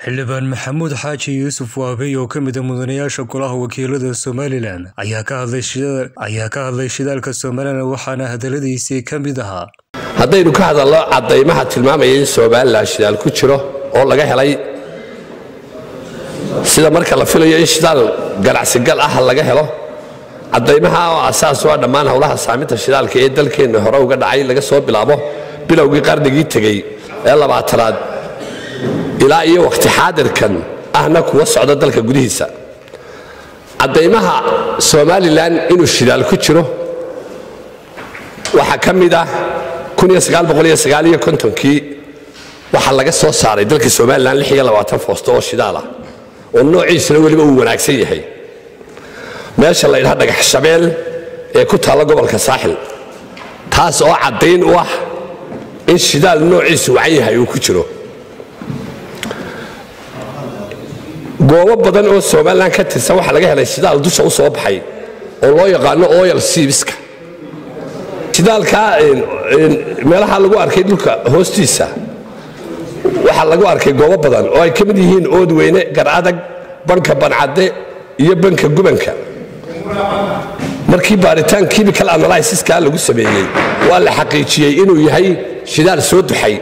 xildhibaan maxamuud xaaji yuusuf waabey oo ka mid a mudanayaasha golaha wakiilada somalilan ayaa ka hadlay shidaalka somalilan waxaana hadaladiisii ka mid ahaa haddaynu ka hadalno caddaymaha tilmaamaya in somalilan shidaal ku jiro oo laga helay sida marka la filayo in shidaal ganacsigal ah laga helo caddaymaha oo asaas waa dhammaan howlaha saaminta shidaalka ee dalkeenna hore uga dhacay laga soo bilaabo bilowgii qarnigii tegey ee labaatanaad ilaa iyo wakhti xaadirkan ahna kuwa socda dalka gudihiisa caddaymaha somalilan inuu shidaal ku jiro waxaa ka mid ah kii waxaa laga soo saaray dalka somalilan foosto oo shidaal ah oo noociisana weliba uu wanaagsan yahay meesha la ydhaha dhagax shabeel ee ku taalla gobolka saaxil taas oo caddayn u ah in shidaal noociisu wacan yahay uu ku jiro goobo badan oo somalilan ka tirsan waxaa laga helay shidaal dusha u soo baxay oo loo yaqaano oyal siibiska shidaalka meelaha lagu arkay dhulka hoostiisa waxaa lagu arkay goobo badan oo ay ka mid yihiin oodweyne garadag banka bancadde iyo banka gubanka markii baaritaan chemical analysiska lagu sameeyey waa la xaqiijiyey inuu yahay shidaal soo duxay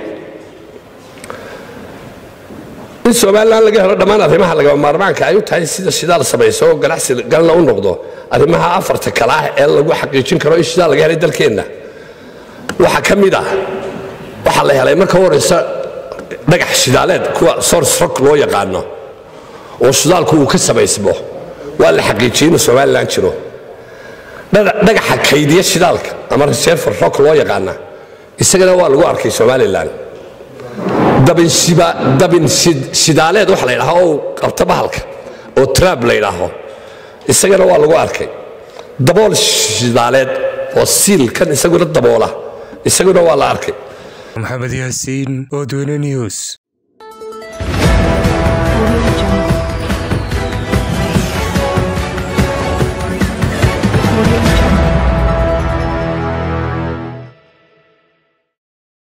in somalilan laga helo dhammaan arrimaha lagama maarmaanka ay u tahay sida shidaal samayso oo ganacsi galna u noqdo arrimaha afarta kale ah ee lagu xaqiijin karo in shidaal laga helay dalkeenna waxaa ka mid ah waxaa la helay marka u horaysa dhagax shidaaleed kuwa source rock loo yaqaano oo shidaalku uu ka samaysmo waa la xaqiijiyey inuu somalilan jiro dhagaxa kaydiya shidaalka ama reserver rock loo yaqaana isagana waa lagu arkay somalilan dabin shidaaleed waxa la ydhaha oo qabta bahalka oo trab la ydhaaho isagana waa lagu arkay dabool shidaaleed oo siil kan isaguna daboola isaguna waa la arkay maxamed yaasiin odweyne news Audio